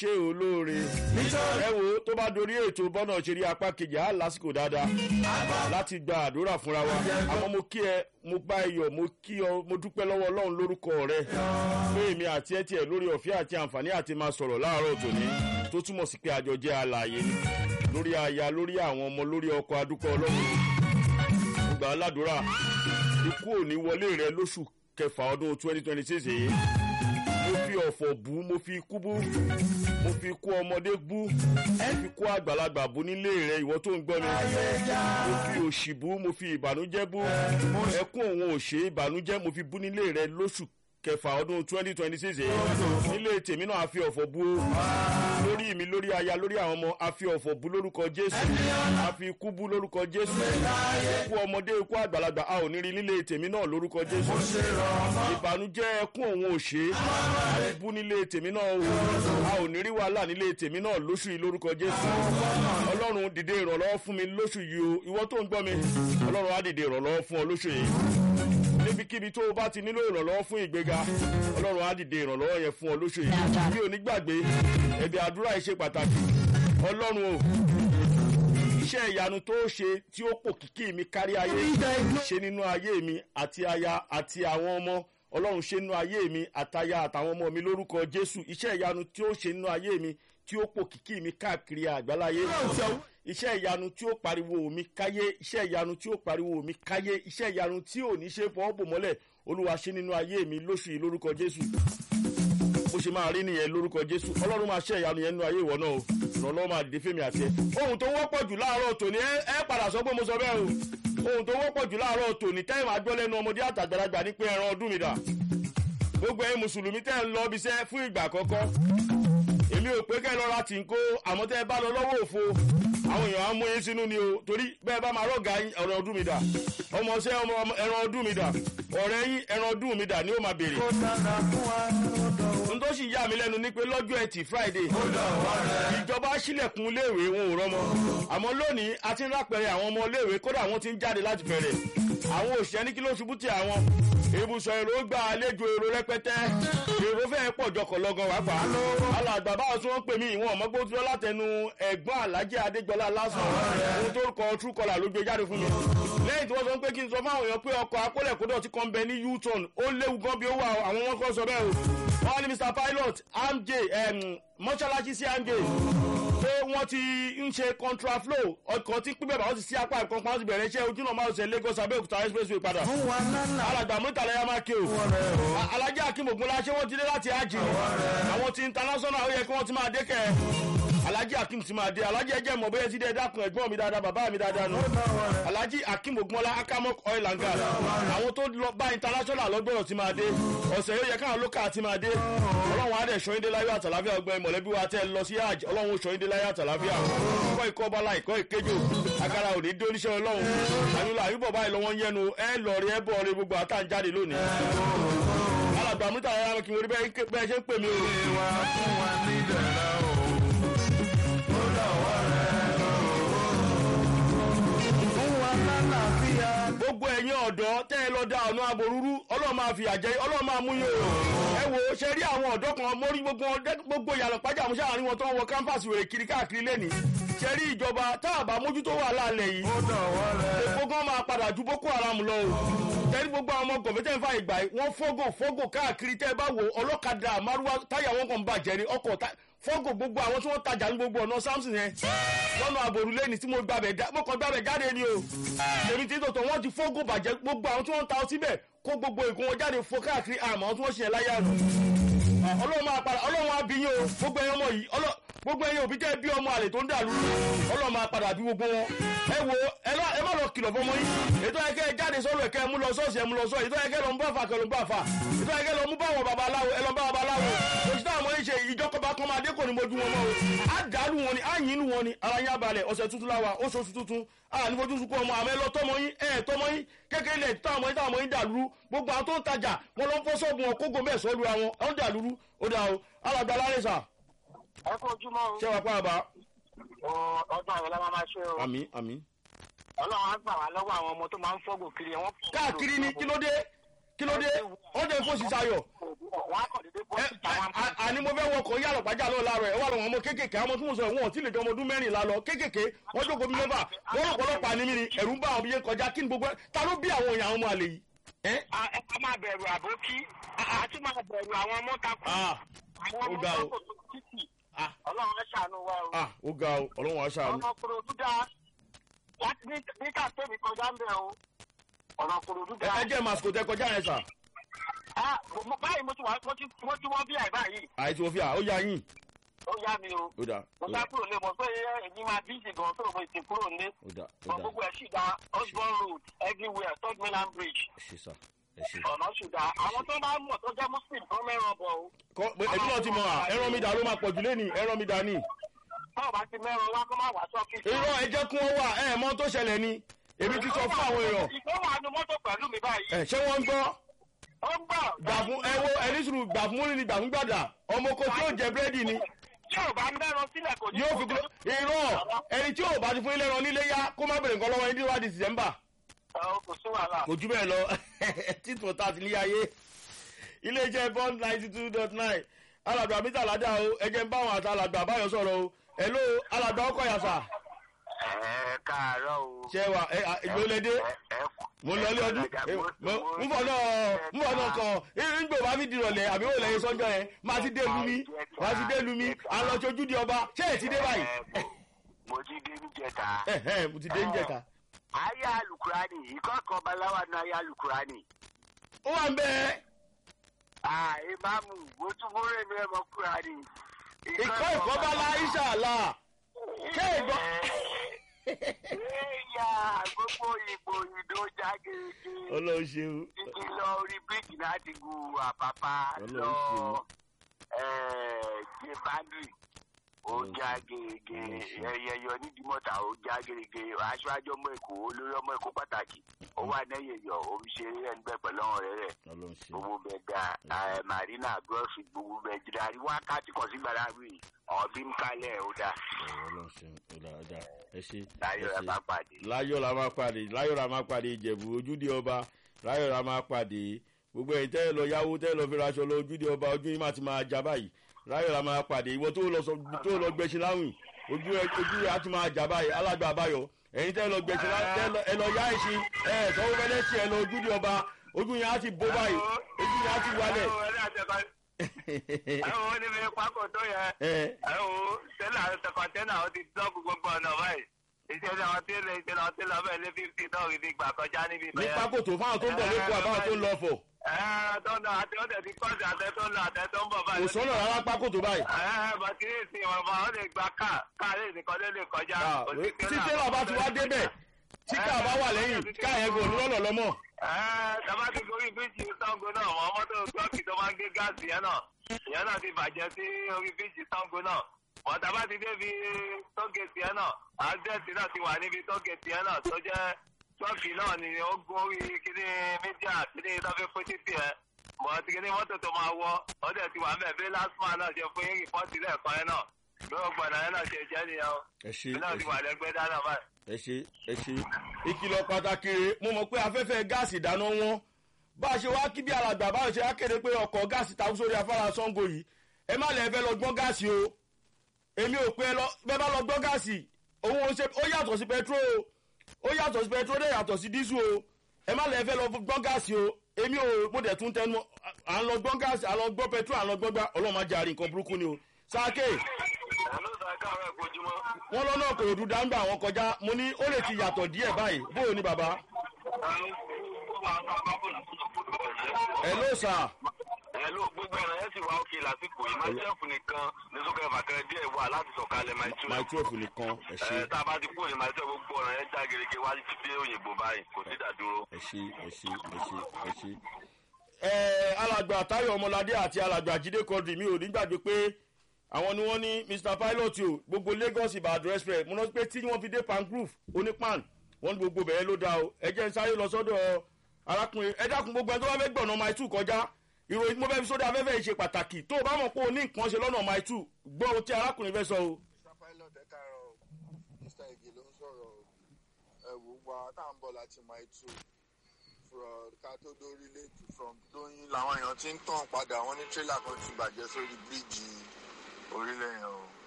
ṣe olóore ẹ wo tó bá dorí ètò bọ́nà ṣeré apá kejì á lásìkò dáadáa láti gba àdúrà fúnra wa àmọ́ mo kí ẹ mo gbá iyọ̀ mo kí ọ mo dúpẹ́ lọ́wọ́ ọlọ́run lórúkọ rẹ pé èmi àti ẹ tiẹ̀ lórí ọ̀fẹ́ àti àǹfààní àti máa sọ̀rọ̀ láàárọ̀ tòní tó túmọ̀ sí pé àjọ jẹ́ alààyè ni lórí aya lórí àwọn ọmọ lórí ọkọ̀ adúpẹ́ ọlọ́run mo gbà á ládùúrà ikú ò ní wọlé rẹ lóṣù kẹfà ọdún twenty twenty six yìí mo fi ọ̀fọ̀ bú mo fi ikú bú mo fi ikú ọmọdé bú mo fi ikú àgbàlagbà bú nílé rẹ ìwọ tó ń gbọ́ mi mo fi òṣì bú mo fi ìbànújẹ́ bú ẹkún òun òṣè ìbànújẹ́ mo fi bú nílé rẹ lóṣù kẹfà ọdún twenty twenty six yìí nílé tèmi náà a fi ọ̀fọ̀ bú o lórí mi lórí aya lórí àwọn ọmọ a fi ọ̀fọ̀ bú lórúkọ jésù a fi ikú bú lórúkọ jésù ikú ọmọdé ikú àgbàlagbà a ò ní rí nílé tèmi náà lórúkọ jésù ìbànújẹ́ ẹkún òun òṣè a fi bú nílé tèmi náà o a ò ní rí wàhálà nílé tèmi náà lóṣù yìí lórúkọ jésù ọlọ́run dìde ìrànlọ́wọ́ fún mi lóṣù yìí o ìwọ tó ń gbọ́ mi ọlọ́run á dìde ìrànlọ́wọ́ fún ọ lóṣù yìí níbikíbi tó o bá ti nílò ìrànlọ́wọ́ fún ìgbéga ọlọ́run á dìde ìrànlọ́wọ́ yẹn fún ọ lóṣù yìí bí o ní gbàgbé ẹ̀bí àdúrà yìí ṣe pàtàkì ọlọ́run o iṣẹ́ ìyanu tó ṣe tí ó pò kíkì mi kárí ayé ṣe nínú ayé mi àti aya àti àwọn ọmọ ọlọ́run ṣe nínú ayé mi àtaya àtàwọn ọmọ mi lórúkọ jésù iṣẹ́ ìyanu tí ó ṣe nínú ayé mi tí ó pò kíkì mi káàkiri àgbáláyé iṣẹ́ ìyanu tí ó pariwo mi káyé iṣẹ́ ìyanu tí ó pariwo mi káyé iṣẹ́ ìyanu tí ò ní ṣe fọwọ́ bò mọ́lẹ̀ olúwa ṣe nínú ayé mi lóṣù yìí lórúkọ jésù bó ṣe máa rí nìyẹn lórúkọ jésù ọlọ́run máa ṣe ìyanu yẹn nínú ayé ìwọ náà o ìrànlọ́wọ́ máa dìde fèmí àti ẹ ohun tó wọ́pọ̀ jù láàárọ̀ tòní ẹ padà sọ pé mo sọ bẹ́ẹ̀ o ohun tó wọ́pọ̀ jù láàárọ̀ tòní tẹ́yìn máa gbọ́ lẹ́nu ọmọdé àtàgbàlagbà ní pé ẹran ọdún mi dà gbogbo ẹyin mùsùlùmí tẹ́ ń lọ ibiṣẹ́ fún ìgbà àkọ́kọ́ èmi ò pé kẹ́ ẹ lọ ra tìǹkó àmọ́ tẹ́ ẹ bá lọ lọ́wọ́ òfo àwọn èèyàn á mú yín sínú ni o torí bẹ́ẹ̀ bá máa rọ̀gà ẹran ọdún mi dà ọmọ ṣẹ́ ọmọ ẹran ọdún mi dà ọ̀rẹ́ yín ẹran ọdún mi dà ni ó máa béèrè. n tó sì yà mí lẹ́nu ni pé lọ́jọ́ ẹtì friday ìjọba sílẹ̀kùn iléèwé wọn ò rọ́mọ àmọ́ lónìí a ti ń rápẹ̀rẹ̀ àwọn ọmọ iléèwé kódà wọ́n ti ń jáde láti bẹ̀rẹ̀ àwọn òṣìṣẹ́ ní kí ló ṣubú tí àwọn ibùsọ̀ èrò gba àlejò èrò rẹpẹtẹ èrò fẹ́ẹ́ pọ̀ jọkọ̀ lọ́gán wá pa alàgbà báwo tí wọ́n pè mí ìwọ̀n ọmọgbó tí wọ́n látẹnu ẹ̀gbọ́n alájẹ́ adégbọlá lásán ohun tó kọ true caller ló gbé jáde fún mi lẹ́yìn tí wọ́n sọ pé kí n sọ fáwọn èèyàn pé ọkọ̀ akólẹ̀kódọ̀ ti kàn bẹ ní u-turn ó léwu gan bí ó wà àwọn wọn kọ́ sọ bẹ́ẹ̀ o wọ́n ní mr pilot amj mọ́ṣáláṣí sí amj pé wọ́n ti ń ṣe contraflow ọkọ̀ tí pípẹ́ bá wọ́n ti sí apá ìkan pa wọ́n ti bẹ̀rẹ̀ iṣẹ́ ojúnà máa ṣe lagos abẹ́òkúta expressway padà. alàgbà mọ́tàlẹ́ yà máa ké o. alájà akínbògúnlá ṣé wọ́n ti dé láti àjì àwọn ti international ó yẹ kí wọ́n ti máa dé kẹ́ ẹ̀. alájì akim ti máa dé alájì ẹjẹ mọ̀ bóyá ti dé dákun ẹ̀gbọ́n mi dáadáa bàbá mi dáadáa nù. alájì akínbògúnlá akamok oil and gas àwọn tó lọ bá international lọ́gbọ̀rọ̀ ti máa dé ọ̀sẹ̀ yóò yẹ káwọn local ti máa dé ọlọ́run adẹ̀ ṣọ́yìndé láyọ̀ àtàláfíà ọgbẹ́ mọ̀lẹ́bí wa tẹ́ lọ sí àjì ọlọ́run ṣọ́yìndé láyọ̀ àtàláfíà kọ́ ikọ́ bọ́lá ikọ́ ìkéjò agara òní dé oníṣẹ́ ọlọ́run àyùnlá àyùbọ̀ báyìí lọ́wọ́ ń yẹnu ẹ lọ rí ẹ bọ̀ rí gbogbo àtàǹjáde lónìí. alàgbà múta ara kí n rí bẹ́ẹ̀ ṣe ń pè mí o. ìwà fún wa ní ìdẹ̀ra o ó dọ̀wọ́ rẹ̀ fún wa lálàáfíà. gbogbo ẹ̀yin ọ̀dọ́ tẹ́ ẹ lọ da ọ̀nà àbòrúrú ọlọ́run máa fi àjẹ́ ọlọ́run máa mú yín o. ẹ wo ṣe rí àwọn ọ̀dọ́ kan mórí gbogbo gbogbo yàrá pàjá àmúṣe àárín wọn tó ń wọ kámpàsì wèrè kiri káàkiri lẹ́nìí. ṣe rí ìjọba tá a bá mójútó wà lálẹ́ yìí. ó dọ̀wọ́ rẹ̀. èpo gan máa padà ju boko haram lọ o. tẹ́lí gbogbo àwọn ọmọ gọ̀mẹ́tẹ̀ ń fa ìgbà yìí wọ́n fọ́gò fọ́gò káàkiri tẹ́ ẹ bá wo ọlọ́kadà márúwá táyà wọn kàn bàjẹ́ ní ọkọ̀ fọ́gò gbogbo àwọn tí wọ́n tajà ní gbogbo ọ̀nà samson yẹn lọ́nà àbòrúlé ní tí mo gbàbẹ̀ mo kàn gbàbẹ̀ jáde ni o èmi tí tòótọ́ wọ́n ti fọ́gò bàjẹ́ gbogbo àwọn tí wọ́n ń ta ọtí bẹ̀ kó gbogbo ìkún wọn jáde fo káàkiri àmọ́ àwọn tí wọ́n ṣe láyé àná ọlọ́run máa padà ọlọ́run á bí yín o gbogbo ẹ̀yin ọmọ yìí gbogbo ẹ̀yin òbí tẹ́ bí ọmọ àlè tó ń dàlú ọlọ́run máa padà bí gbogbo wọn ẹ wo ẹ má lọ kìlọ̀ fọmọ yín ètò ẹ̀kẹ́ ẹ jáde sọ́rọ̀ ẹ̀kẹ́ mú lọ sọ́ọ̀sì ẹ̀ mú lọ sọ́ọ̀ ètò ẹ̀kẹ́ lọ mú bàfà kẹ́ lọ mú bàfà ètò ẹ̀kẹ́ lọ mú báwọn babaláwo ẹ lọ bá babaláwo òṣìṣẹ́ àwọn ọmọ yìí ṣe ìjọkọba kan máa dé kò ní mojú wọn mọ́ o á dàlú wọn ni á yín wọn ni ara yín abalẹ̀ ọ̀sẹ̀ tuntun láwa oṣooṣù tuntun a ní fojú sunkún ọmọ àmọ́ ẹ lọ tọmọ yín ẹ tọmọ yín kékeré ilẹ̀ táwọn ọmọ yín táwọn ọmọ yín dàlúrú gbogbo àwọn tó ń tajà wọn lọ ń fọ́ sọ́ọ̀bù wọn kógo mẹ́ẹ̀ sọ́ọ́lù àwọn ọ̀n dàlúrú ó dà o alàgbà lálẹ́ sà. ẹ kó ojúmọ́ o. ṣé wàá pa àbá. ọdún àwọn ọlọ́mọ máa ṣe o. àmì àmì. ọlọ́run á gbà wá lọ́wọ́ àwọn ọmọ tó máa ń fọ́gò kiri wọn. káàkiri ni kí ló dé kí ló dé ó dé fún sísayọ̀ wọ́n á kàn dédé bọ́ ẹ síta wọn. ẹ, a- àní mo fẹ́ wọkọ̀ yàrá pàjá lọ láàárọ̀ ẹ wà lọ́wọ́ ọmọ kéékèèké àwọn tí mo sọ wọn ò tí lè jọ ọmọ ọdún mẹ́rìnlá lọ kéékèèké wọ́n jókòó bí mẹ́fà wọ́n rò pọ̀lọpàá ní mi ni ẹ̀rù ń bá àwọn bí yẹn kọjá kí ni gbogbo ẹ ta ló bí àwọn èèyàn àwọn ọmọ àlè yìí ẹ a ẹ ká máa bẹ̀rù àbókí a tún máa bẹ̀rù àwọn ọmọ takú ah àwọn ó ọmọ ga o. takú tó títì ah ọlọ́run ẹ ṣàánú wa o. ah ó ga o ọlọ́run aṣáájú ọ̀nà kòròdú dáa láti ní ní kàtẹ́ẹ̀mì kọjá ń bẹ̀ o ọ̀nà kòròdú ẹ dáa. ẹ jẹ́ màsíkò tẹ kọjá yẹn sà Ah, mo- báyìí mo ti wá mo ti mo ti wọ́n bí àìbá yìí àìsí òfin à ó yá yín ó yá mi o ó dà mo ó sá dà kúrò lé mo pé èyí máa bí ìsìn gan tó mo ti kúrò lé ó dà ó mo dà gbogbo ẹ̀ sì dá osborn road everywhere third mainland bridge ẹ ṣe sà ẹ ṣe. ọ̀nà sì dá àwọn tó bá mọ̀ tó jẹ́ muslim tó mẹ́ràn bọ̀ o kọ́ pé ẹbí náà ti mọ à ẹran mi dà ló máa pọ̀ jù lẹ́nìí ẹran mi dà ní. tó bá ti mẹ́ràn wá kó má wá sọ́fíìsì. irọ́ ẹ jẹ́ kí wọ́n wà ẹ mọ tó ṣẹlẹ̀ ni èmi ti sọ fún àwọn èèyàn ìfẹ́ wà ní mọ́tò pẹ̀lú mi báyìí. ẹ ṣé wọ́n ń gbọ́ ó ń bọ̀. gbà fún ẹ wo ẹni sùúrù gbà fún múlì ni gbà fún gbàdà ọmọ oko tí yóò jẹ búrẹ́dì ni yóò bá mẹ́ràn sílẹ̀ kò ní. yóò fi kúrò irọ́ ẹni tí yóò bá ti fún ilé ẹran nílé yá kó má bèrè nǹkan lọ́wọ́ ẹni tí wàá di dìsẹ́mbà Ọ̀, kò sí wàhálà. kò jù bẹ́ẹ̀ lọ títún tá a ti ní ayé iléeṣẹ́ bond ninety two dot nine alàgbà mítà ládà o ẹ jẹ́ ń bá àwọn àti alàgbà báyọ̀ sọ̀rọ̀ o hello alàgbà ọkọ̀ yàtà ẹ káàárọ̀ o. ṣe wa ẹ ìgbólédé mo lọ ilé ọdún n bọ̀ náà n bọ̀ náà kàn ngbò bá fi dìrọ̀lẹ́ àbí wò lẹ́yìn sọ́jọ́ yẹn máa ti dé lumi máa ti dé lumi àlọ́ sojú di ọba ṣé ẹ̀ ti dé báyìí mo ti dé níjẹta. ẹ ẹ mo ti dé ń jẹta. ayé alukurani ìkọ́kọ̀ baláwa ní ayé alukurani. ó wà ń bẹ́ẹ̀ ah ìmáàmù mo tún múrè mi ẹ̀mọ́ kurani. ìkọ́ ìkọ́ bá la ìṣàlá ṣé ìgbọ́. ẹ̀yà gbogbo ìbò ìdó jágéjì. ọlọ́run ṣeun títí lọ orí bíríkì láti gu àpápá Ọlọ́run lọ ṣeun. ṣe báńdì ó já gerege ẹyẹyọ nídìímọ̀tà ó já gerege aṣáájú ọmọ èkó olórí ọmọ èkó pàtàkì ó wà lẹ́yìn ẹ̀yọ omi ṣeré ẹnbẹ́ pẹ̀lú ọ̀rẹ́ rẹ̀ ọlọ́run ṣeun gbogbo bẹ da ẹ marina grocery gbogbo bẹ jìnnà àrí wákàtí kan sí gbàdá rí ọbí ń kalẹ̀ ó dà ọlọ́run ṣeun ó dáa ó dáa ẹ ṣe ẹ láyọ̀ ẹ ṣe. bá pàdé. láyọ̀ la máa pàdé láyọ̀ la máa pàdé ìjẹ̀bù ojúde ọba láyọ̀ la máa pàdé gbogbo ẹ̀yin tẹ́ ẹ lọ yáwó tẹ́ ẹ lọ fi raṣọ lọ ojúde ọba ojú yín máa ti máa já báyìí láyọ̀ la máa pàdé ìwọ tó lọ sọ tó lọ gbẹ̀ṣin láwìn ojú ẹ ojú ẹ á ti máa já báyìí alájọ àbáyọ ẹ̀yin tẹ́ ẹ lọ gbẹ̀ṣin láwìn tẹ́ ẹ lọ- ẹ lọ yá ẹ̀ṣin ẹ sọ́wọ́ fẹ́lẹ́ sí ẹ lọ ojúde ọba ojú yẹn á ti bó báyìí ojú yẹn á ti wálẹ̀ ẹ wo ni mi pákó tó yẹ. ẹ ẹ wo tẹ́lẹ̀ àwọn kọ̀ńténà ó ti dọ́ọ̀bù gbogbo ọ̀nà báyìí iṣẹ́ tí àwọn tí lè ṣe lọ sí lọ́bẹ̀ lé fífi náà rí bí gbà kọjá níbi ní bẹ́ẹ̀. pákòtò fáwọn tó ń bọ̀ lẹ́kọ̀ọ́ àbáwọn tó ń lọ fọ̀ ẹ tó ń lọ àti ó tẹ̀ ti kọ́ọ̀sì àtẹ tó ń lọ àtẹ tó ń bọ̀ báyìí. kò sọ́nà rárá pákòtò báyìí ẹ bàtí ní ìsìn ọ̀bà ó lè gba káà káà lè nìkan ló lè kọjá. Ah, kò sí tí tẹ́lá bá ti wá débẹ̀ tí káà bá wà lẹ́yìn káà yẹn kò ní lọ́nà lọ́mọ́. ẹ tàbá ti gorí bíríjì sango náà mọ mọ́tò tọ́ọ̀kì tó máa ń gbé gáàsì yẹn náà ìyẹn náà ti bàjẹ́ sí orí bíríjì sango náà mọ tàbá ti débi tógèsì yẹn náà àdẹ́sì náà ti wà níbi tógèsì yẹn náà tó jẹ́ tọ́ọ̀kì náà ni ó gun orí kíní mídíà kíní lọ́fẹ́ fún títì ẹ̀ mọ ti kíní mọ́tò tó máa wọ́ ó dẹ̀ ti wà mẹ́ẹ̀ bí lásìmọ̀ náà ṣe fún rìpọ́ọ̀tì lẹ́ẹ̀kan yẹn náà bí ó gbọ̀nà yẹn náà ṣe jẹ́ nìyẹn o ẹ ṣe bí náà ẹ ti ṣe wà lẹ́gbẹ́ dáná báyìí. ẹ ṣe ẹ ṣe ìkìlọ̀ pàtàkì rèé mo mọ̀ pé afẹ́fẹ́ gáàsì ìdáná wọn bá a ṣe wá kí bí alàgbà bá a ṣe wá kéde pé ọkọ̀ gáàsì takú sórí afárá sango yìí ẹ má lẹ́ẹ̀ fẹ́ lọ gbọ́n gáàsì o èmi ò pé ẹ lọ bẹ́ẹ̀ bá lọ gbọ́n gáàsì òun ò ṣe ó yàtọ̀ sí pẹtró o ó yàtọ̀ sí pẹtró dẹ̀ yàtọ̀ sí dísù o ẹ má lẹ́ẹ̀ fẹ́ lọ gbọ́n gáàsì o èmi ò mo dẹ̀ tún tẹnu à ń lọ gbọ́n gáàsì à ń lọ gbọ́n pẹtró à ń lọ gbọ́n gbá ọlọ́run má jẹ́ àrí nǹkan burúkú ni o sáké ẹ̀ ló sọ káàárọ̀ ìkojúmọ́. wọn lọ́nà kòròdú dáńgbà wọn kọjá mo ní ó lè ti yàtọ̀ díẹ̀ báyìí bóyá ni bàbá ẹ ló sà Ẹ̀lú gbogbo ẹ̀rọ yẹn sì wá òkè lásìkò yìí. Máṣẹ́fù nìkan ní sókè bàkẹ́rẹ́ díẹ̀ wà láti sọ̀kalẹ̀ máa tú. máa twelve nìkan ẹ ṣe Ẹ tá a bá ti kúrò ní máṣẹ́fù gbogbo ọ̀rọ̀ yẹn já gerege wá ti dé òyìnbó báyìí. Kò sí ìdádúró. ẹ ṣe ẹ ṣe ẹ ṣe ẹ ṣe. ẹ alàgbà táyọ̀ ọmọládé àti alàgbà jídé kọ́dì mi ò ní gbàgbé pé àwọn ni wọ́n ní mr pilot o gbogbo lagos ìbàdàn express mo rántí pé tí wọ́n fi dé pangrove onípan wọ́n ní gbogbo bẹ̀rẹ̀ ló dá o ẹ jẹ́ ń sáré lọ sọ́dọ̀ arákùnrin ẹ dákun gbogbo ẹni tó bá fẹ́ gbọ̀nà mile two kọjá ìròyìn tí mo fẹ́ fi sódà afẹ́fẹ́ yìí ṣe pàtàkì tó o bá mọ̀ pé o ní nǹkan ṣe lọ́nà mile two gbọ́ ohun tí arákùnrin fẹ́ sọ o. mr pilot ẹ káàárọ̀ o mr ege ló ń sọ̀rọ̀ o ẹ wò wá tá à ń bọ̀ láti mile two from ká tó dórílẹ̀ from lóyún làwọn èèyàn ti ń tàn padà wọ́n ní tírélà kan ti bàjẹ́ sórí bíríìjì orílẹ̀ yẹn o.